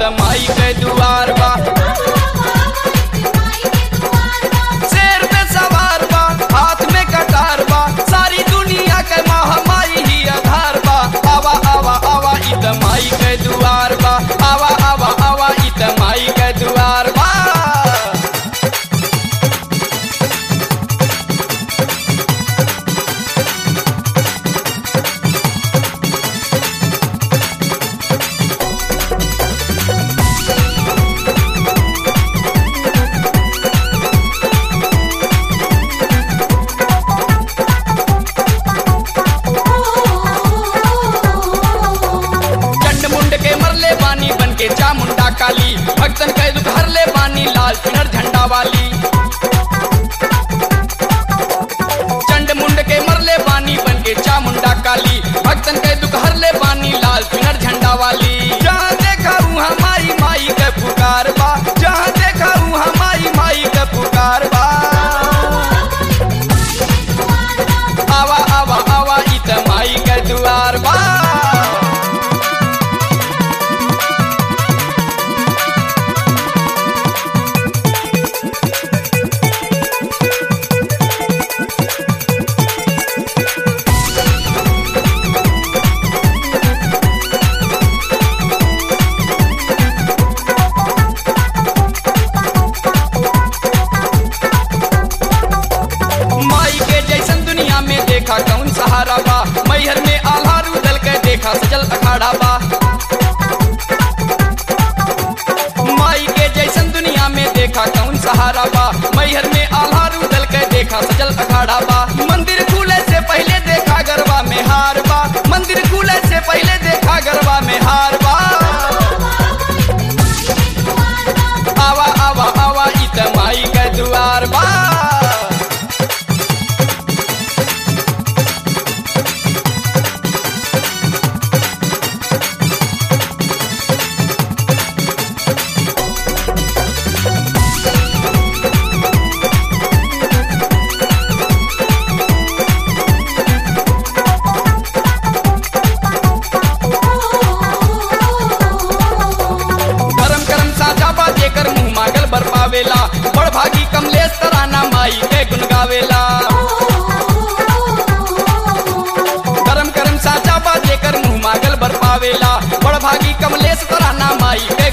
त माई के दुआर बा शेर पे सवार बा हाथ में कटार बा सारी दुनिया के महामाई ही आधार बा आवा आवा आवा इ त माई के दुआर बा आवा आवा आवा इ त माई के दुआर बा चंड मुंड के मरले बानी बन के चामुंडा काली भक्तन के दुख हरले बानी लाल चुनर झंडा वाली चंड मुंड के मरले बानी बन के चामुंडा काली भक्तन के दुख हरले बानी लाल चुनर झंडा वाली जहाँ देखा वहाँ माई माई के पुकार बा जहाँ देखा वहाँ माई माई के पुकार बा आवा आवा आवा इ त माई के दुआर बा माई के जैसन दुनिया में देखा कौन सहारा बा मैहर में आल्हा रूदल के देखा सजल अखाड़ा बा माई के जैसन दुनिया में देखा कौन सहारा बा मैहर में आल्हा रूदल के देखा सजल अखाड़ा बा मंदिर खुले से पहले देखा गरबा में हार बा मंदिर खुले से पहले देखा गरबा में हार बा आवा आवा आवा इ त माई के दुआर बा धर्म करम साझा बा जेकर मुंह मांगल बर पावेला बड़ भागी कमलेश तराना माई के गुन गावेला धर्म करम साझा बा जेकर मुंह मांगल बर पावेला बड़ भागी कमलेश तराना माई के